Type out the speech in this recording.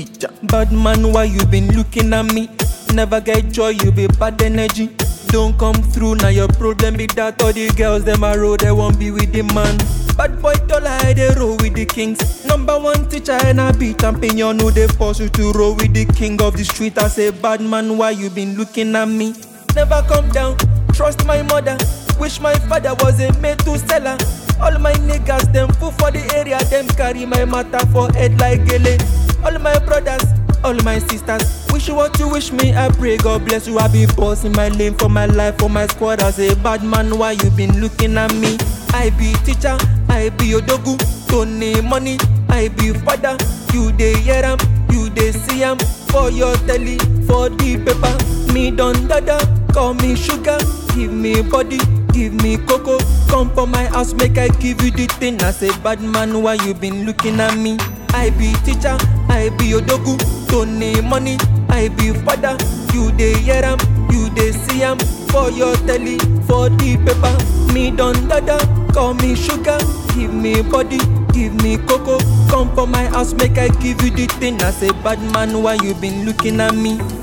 teacher. Bad man, why you been looking at me? Never get joy, you be bad energy. Don't come through, now your problem be that all the girls them a roll, they won't be with the man. Bad boy tall I they roll with the kings. Number one teacher and I be champion, who they force you to roll with the king of the street. I say, bad man, why you been looking at me? Never come down, trust my mother. Wish my father was a made to seller. All my niggas, them fool for the area, them carry my matter for head like gele. All my brothers, all my sisters, wish you what you wish me. I pray God bless you. I be boss in my lane for my life, for my squad. I say, bad man, why you been looking at me? I be teacher, I be odogu, Tony money, I be father. You dey hear am, you dey see am for your telly, for the paper. Me don dada, call me sugar, give me body, give me cocoa. Come for my house, make I give you the thing. I say, bad man, why you been looking at me? I be teacher, I be odogu, Tony money, I be father. You dey hear am, you dey see am for your telly, for the paper. Me don dada, call me sugar, give me body, give me cocoa. Come for my house, make I give you the thing. I say, bad man, why you been looking at me?